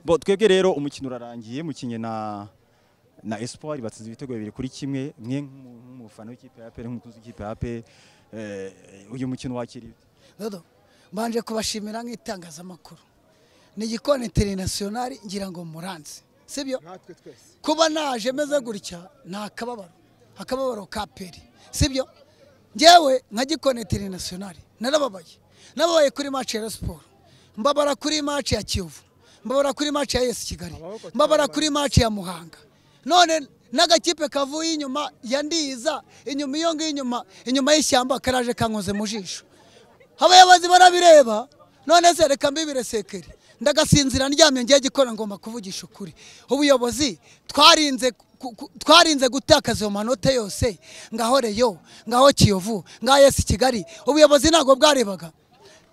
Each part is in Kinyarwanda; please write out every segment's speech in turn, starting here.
Bo twebwe rero umukino urarangiye mukinye na na Espoir batsinze ibitego bibiri kuri kimwe mwe nk'umufana w'ikipe ya APR nk'umukunzi w'ikipe ya APR eh, uyu mukino wakiriye Dodo mbanje kubashimira nk'itangazamakuru ni igikoni interinasiyonari ngira ngo muranze sibyo natwe twese kuba naje meze gutya ni akababaro akababaro ka peri sibyo ngewe nka gikoni interinasiyonari narababaye nababaye kuri maci ya Rayon siporo mbabara kuri maci ya kiyovu mbabara kuri maci ya esi kigali mbabara kuri maci ya muhanga none n'agakipe kavuye inyuma ya ndiza inyuma iyo ngiyo inyuma inyuma y'ishyamba karaje kankoze mu jisho abayobozi barabireba none se reka mbibire sekeri ndagasinzira ndyamye ngiye gikora ngomba kuvugisha ukuri ubuyobozi twarinze ku- ku- twarinze gutakaza ayo manota yose ngaho reyo ngaho kiyovu ngaho yesi kigali ubuyobozi ntabwo bwarebaga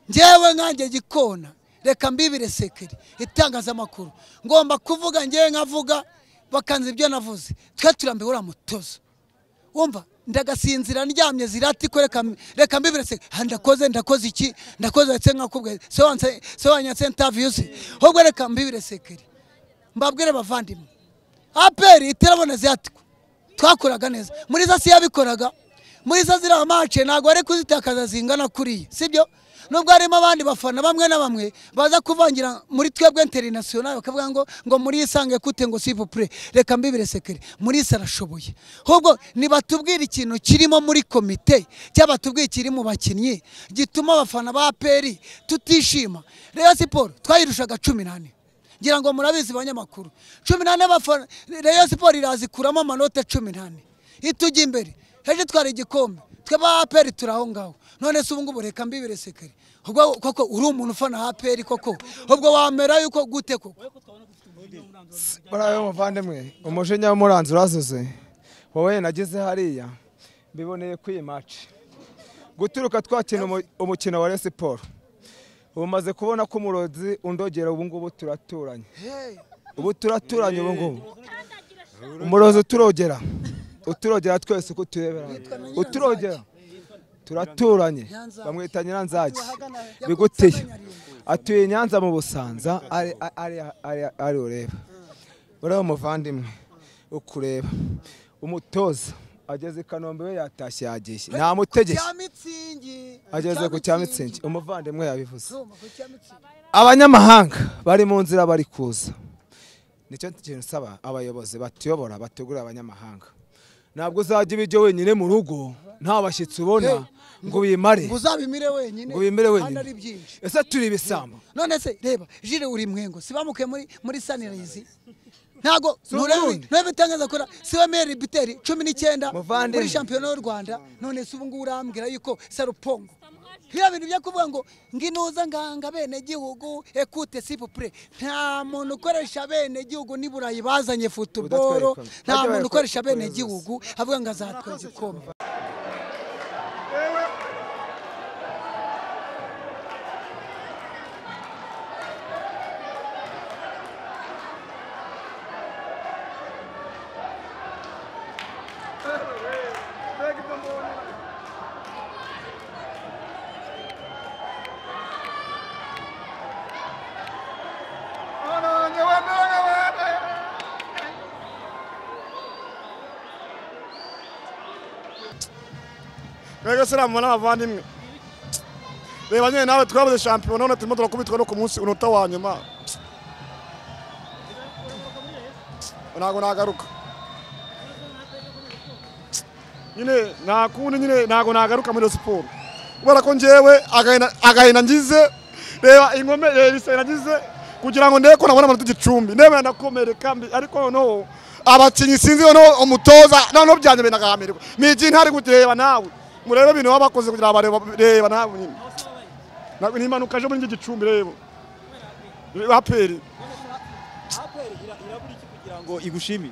njyewe nkanjye gikona reka mbibire sekeri itangazamakuru ngomba kuvuga ngewe nkavuga bakanza ibyo navuze twe turambiwe uriya mutozo wumva ndagasinzira ndyamye zirati ko reka reka mbibire se ah, ndakoze ndakoze iki ndakoze ndetse nkakubwiye se wanse se wanyatse interview se ahubwo reka mbibire sekeri mbabwire bavandimwe aperi itaraboneza yatiko twakoraga neza muri za si yabikoraga muri za ziriya mace ntabwo ari kuzitakaza zingana kuriya sibyo nubwo harimo abandi bafana bamwe na bamwe baza kuvangira muri twebwe interinasiyonari bakavuga ngo ngo muri isange kute ngo si pure reka mbibire sekere muri isi arashoboye ahubwo nibatubwire ikintu kirimo muri komite cyangwa batubwire ikiri mu bakinnyi gituma abafana ba aperi tutishima reyo siporo twayirushaga cumi n'ane ngira ngo murabizi banyamakuru cumi n'ane abafana reyo siporo irazikuramo amanota cumi n'ane itujya imbere ejo twari igikombe twe ba aperi turi aho ngaho none se ubu ngubu reka mbibire sekere ubwo koko uri umuntu ufana aperi koko ubwo wamera yuko gute koko barabe muvandimwe umujinya w'umuranzi urazuze wowe nageze hariya mbiboneye kuri iyi maci guturuka twakina umu- umukino wa Rayon siporo ubu maze kubona ko umurozi undogera ubu ngubu turaturanye ubu turaturanye ubu ngubu umurozi uturogera uturogera twese uko turebera uturogera turaturanye bamwita nyiranzagi biguteye atuye i nyanza mu busanza ari ari ari ari ureba ureba umuvandimwe ukureba umutoza ageze i kanombe we yatashye yagiye ntamutegeke mitsingi ageze ku cya mitsingi umuvandimwe yabivuze Zuma, ku cya mitsingi abanyamahanga bari mu nzira bari kuza nicyo kintu nsaba abayobozi batuyobora bategurira abanyamahanga ntabwo uzajya ibijyo wenyine mu rugo nta bashyitsi ubona ngo ubimare ngo uzabimire wenyine ngo ubimire kandi ari wenyine byinshi ese turi ibisambo none se reba jire uri mwengo sibamuke muri muri sanirayizi ntago Burundi. nturebitangaza kora siwe meri biteri cumi n'icyenda Muvandimwe. muri shampiyona y'u rwanda none se ubu ngubu urambwira yuko sarupongo biriya bintu byo kuvuga ngo nginuza nganga bene gihugu ekute sipupure nta muntu ukoresha bene gihugu n'iburayi bazanye futuboro Udatwaye ikombe. nta Bajya muntu bayakora- ukoresha bene kohereza. gihugu avuga ngo azatwara igikombe rega se namubona abavandimwe reba nyine nawe twabuze shampiyona none turimo turakubitwa no ku munsi unota wa nyuma ntabwo nagaruka nyine nta kundi nyine ntabwo nagaruka muri iyo siporo kubera ko njyewe agahinda- agahinda ngize reba ingome reba ibisebe nagize kugira ngo ndebe ko nabona amanota igicumbi ndemera ndakomereka mbi ariko noneho abakinnyi sinzi noneho umutoza noneho byanjye binagahamirwa ni igihe ntari kureba nawe murebe ibintu baba bakoze kugira ngo bareba- reba nawe nyine Na- ni impanuka aje muri iki gicumbi reba aperi ngo igushimire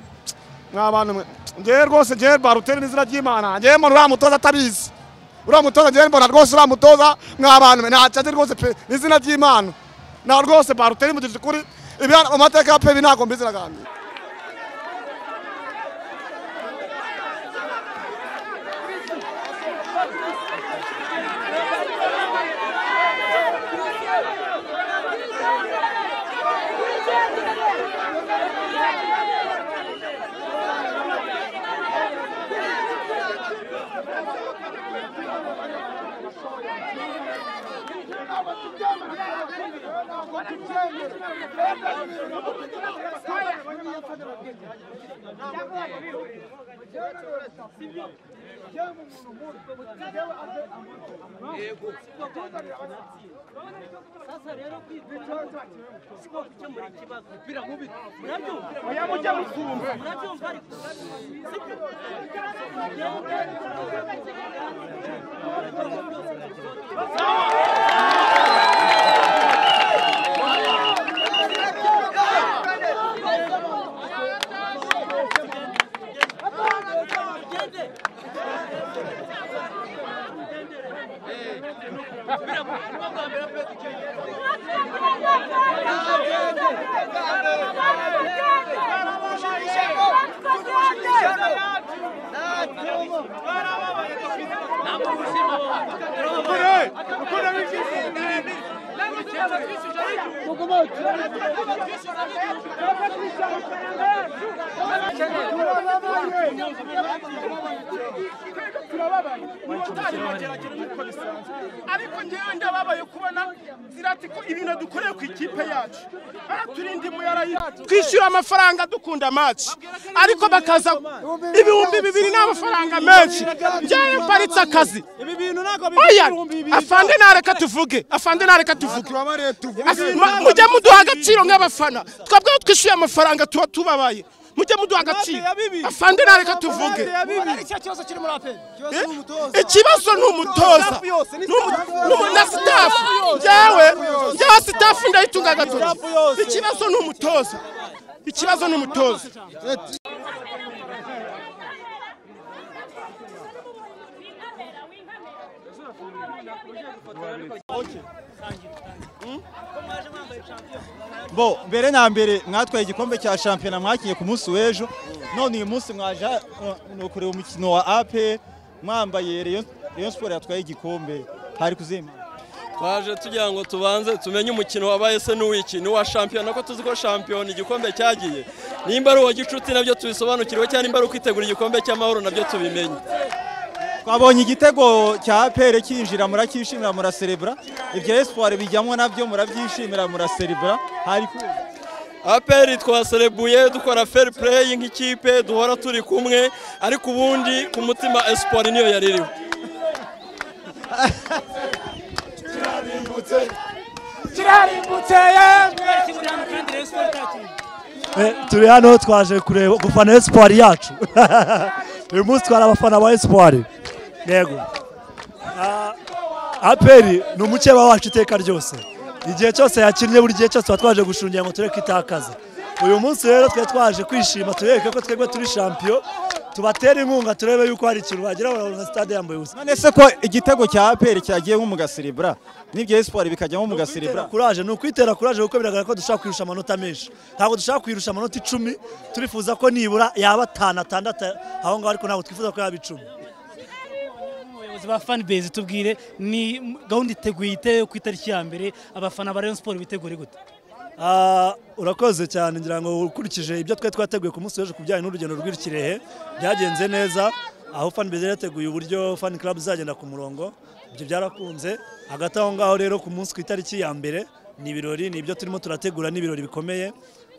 mwa bantu mwe ngewe rwose ngewe baruteri n'izina ry'imana ngewe mbona uriya mutoza atabizi uriya mutoza ngewe mbona rwose uriya mutoza mwa bantu mwe ntacyo azi rwose pe n'izina ry'imana na rwose baruteri mugirije ukuri ibi mu mateka ya pebi ntabwo mbizi na gahunda sasa rero kwitwa gukemura ikibazo biramubi murabyumva murabyumva ariko ariko ngewe ndababaye kubona zirati ko ibintu dukoreye ku ikipe yacu baraturinda imuyara yacu twishyura amafaranga dukunda amaci ariko bakaza ibihumbi bibiri ni amafaranga menshi njyewe mparitse akazi ibi bintu ntabwo oya afana afande nareka tuvuge afande nareka tuvuge turabareye tuvuge Asa- ma- mujye muduha agaciro nk'abafana twebwe iyo twishyuye amafaranga tuba tubabaye mujye muduha agaciro Inate ya bibi. afande nareka tuvuge ikibazo kiri muri aperi Eh? ikibazo ni umutoza Staff yose, ni Ni umu- staff ni umu- na sitafu njyewe njyewe sitafu ndayitunga agatoki Staff yose. ikibazo ni umutoza ikibazo ni umutoza bo mbere na mbere mwatwaye igikombe cya shampiyona mwakinnye ku munsi w'ejo none uyu munsi mwaje uh, no kureba umukino wa APR mwambaye Rayon Rayon Sport yatwaye igikombe hari kuzima twaje tugira ngo tubanze tumenye umukino wabaye se n'uwiki n'uwa shampiyona ko tuzi ko shampiyona igikombe cyagiye nimba ari uwa gicuti nabyo tubisobanukirwe cyangwa nimba ari ukwitegura igikombe cy'amahoro nabyo tubimenye twabonye igitego cya APR kinjira murakishimira muraserebura ibyo Espoir bijyamo nabyo murabyishimira muraserebura hari kuza aperi twaserebuye dukora fair play nk'ikipe duhora turi kumwe ariko ubundi ku mutima esiporo niyo yari iriho turi hano twaje kureba gufana esipari yacu uyu munsi twari abafana ba esipari yego Ah, aperi ni umukeba wacu iteka ryose igihe cyose yakinnye buri gihe cyose tuba twaje gushungera ngo tureke itakaza uyu munsi rero twari twaje kwishima turebe ko twebwe turi shampiyo tubatera inkunga turebe yuko hari ikintu bagera barabona sitade yambaye ubusa none se ko igitego cya APR cyagiyemo mugaserebura n'ibyo Espoir bikajyamo kwitera mugaserebura kuraje ni ukwitera kuraje kuko biragaragara ko dushaka kwirusha amanota menshi ntabwo dushaka kwirusha amanota icumi turifuza ko nibura yaba atanu atandatu aho ngaho ariko ntabwo twifuza ko yaba icumi abayobozi ba fanibase tubwire ni gahunda iteguye ite ku itariki ya mbere abafana ba rayon siporo bitegure gute Ah, urakoze cyane ngira ngo ukurikije ibyo twari twateguye ku munsi w'ejo ku bijyanye n'urugendo rw'ikirehe byagenze neza aho fan base yateguye uburyo fan club izagenda ku murongo ibyo byarakunze hagati aho ngaho rero ku munsi ku itariki ya mbere ni ibirori ni ibyo turimo turategura ni ibirori bikomeye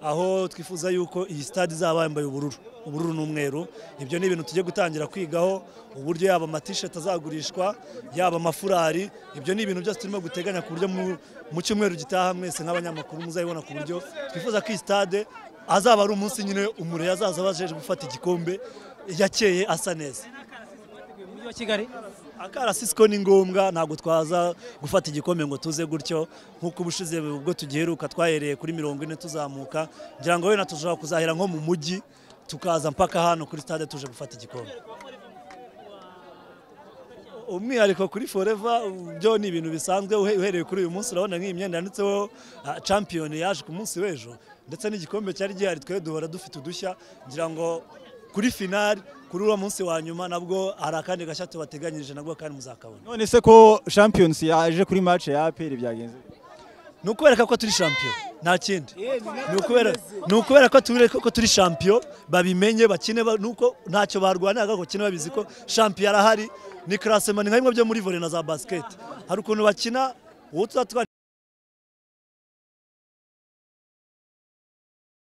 aho twifuza yuko iyi stade izaba yambaye ubururu ubururu n'umweru ibyo ni ibintu tugiye gutangira kwigaho uburyo yaba amatisheti azagurishwa yaba amafurari ibyo ni ibintu byose turimo guteganya ku buryo mu- mu cyumweru gitaha mwese nk'abanyamakuru muzabibona ku buryo twifuza ko iyi stade azaba ari umunsi nyine umure azaza abajeje gufata igikombe yakeye asa neza umujyi wa kigali akarasisiko ni ngombwa ntabwo twaza gufata igikombe ngo tuze gutyo nk'uko ubushize ubwo tugiheruka twahereye kuri mirongo ine tuzamuka ngira ngo wenda tushobora kuzahera nko mu mujyi tukaza mpaka hano kuri stade tuje gufata igikombe umwihariko kuri foreva byo ni ibintu bisanzwe uhe- uhereye kuri uyu munsi urabona nk'iyi myenda yanditseho ah, champion yaje ku munsi w'ejo ndetse n'igikombe cyari gihari twe duhora dufite udushya ngira ngo kuri finali kuri uwo munsi wa nyuma nabwo hari akandi gashya tubateganyirije nabwo kandi muzakabona none se ko Champions yaje kuri match ya APR byagenze ni ukubereka ko turi shampiyo nta kindi Ni ukubera- ni ukubera ko turi ko turi shampiyo babimenye bakine ba- nuko ntacyo barwaniraga ko bakine babizi ko shampiyo arahari ni karasema ni nka bimwe byo muri vore na za basiketi hari ukuntu bakina uwo tuzatwara